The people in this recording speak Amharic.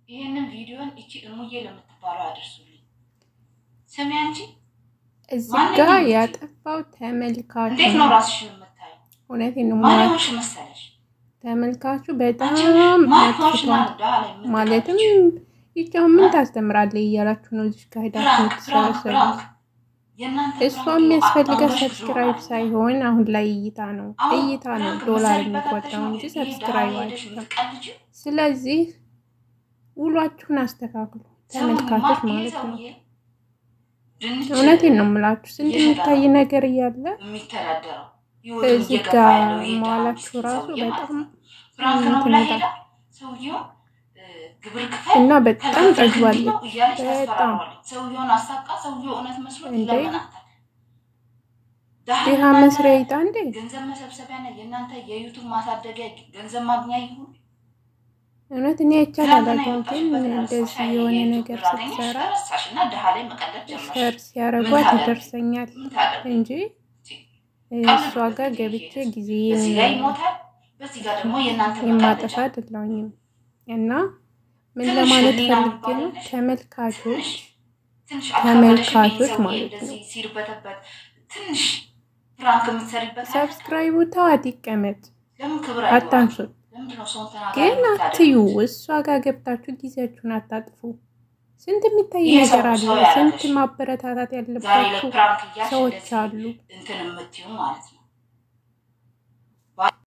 ይህንን ቪዲዮን እቺ እሙዬ ለምትባለው አድርሱልኝ። ስሚ አንቺ እዚህ ጋር ያጠፋው ተመልካቹ እንዴት ነው ራስሽን የምታየው? እውነቴን ነው ማን ማለት ሆንሽ መሰለሽ? ተመልካቹ በጣም አንቺ ማን ሆንሽ ነው መጥቷል። ዳ ላይ የምትቀልጂው? ማለትም ይቻው ምን ታስተምራለህ እያላችሁ ነው እዚህ ጋር ሄዳችሁ ብራክ ብራክ የምትሰበሰቡት። ብራክ የእናንተ እሷ ብራክ የሚያስፈልገው አጣምረሽ ሰብስክራይብ ብሎናል። ሳይሆን አሁን ላይ እይታ ነው። አሁን እይታ ነው ብራክ ዶላር መሰሪበት የሚቆጠረው ነው እንጂ ይሄ ሰብስክራይብ ዳ ሄደሽ አይደለም። የምትቀልጂው? ስለዚህ ውሏችሁን አስተካክሉ ሰውዬ ተመልካቾች ማ- ይሄ ማለት ነው። ሰውዬ ድንች እውነቴን ነው የምላችሁ ስንት እየሸጠ የሚታይ ነው ነገር እያለ የሚተዳደረው ህይወቱን እዚህ እየገፋ ጋር ያለው ይሄ ድሃ መዋላችሁ ምስኪን ራሱ ሰውዬ ማለት በጣም ነው። ፍራንክ ነው ብላ እንትን ሄዳ ይላል ሰውየው እ፣ ግብር ክፈል እና በጣም ከከፈልክ እንዲህ ጠግባለች። ነው እያለች በጣም ታስፈራራለች። ሰውየውን አሳቃ ሰውየው እውነት መስሎት እንዴ ይለምናታል። ድሃ ድሃ የእናንተ መስሪያ ይጣ እንዴ ገንዘብ መሰብሰቢያ ነው የእናንተ የዩቱብ ማሳደጊያ ገንዘብ ማግኛ ይሁን። እውነት እኔ አይቻል ትናንትና አላውቅም፣ ግን የወጣሽበት እንደዚህ ረሳሽ የሆነ የዩቱብ ነገር ብር አገኘሽ ስትሰራ ተረሳሽ እና ድሃ ላይ መቀለድ ጀመርሽ። ሸር ምን ሲያረጓት ታደርጊ? ይደርሰኛል ምን ታደርጊ? እንጂ ቀልድ እሷ ጋር ገብቼ ጊዜ በዚህ ጋር ይሞታል፣ በዚህ ጋር ደግሞ የእናንተ የማጠፋ መቀለጃ አይደለሁኝም። እና ምን ትንሽ ለማለት ህሊና ፈልጌ ነው የሚባል ተመልካቾች ትንሽ ትንሽ አልከበደሽም? ይሄ ተመልካቾች ሰውዬ ማለት ነው እንደዚህ ሲርበተበት ትንሽ ፍራንክ የምትሰሪበት አይደል? ሰብስክራይቡ ተዋት ይቀመጥ፣ ለምን ክብር አይኖርም? አታንሱት። ለምንድን ነው ሰውን ተናጋሪ ግን አትዩ፣ የምታደርጉት? እሷ ጋር ገብታችሁ ጊዜያችሁን አታጥፉ። ስንት የሚታይ ይህ ሰው ነገር አለ። ሰው ስንት ያደረገሽ ማበረታታት ዛሬ ላይ ያለባችሁ ፕራንክ እያልሽ ሰዎች እንደዚህ አሉ። እንትን የምትይው ማለት ነው።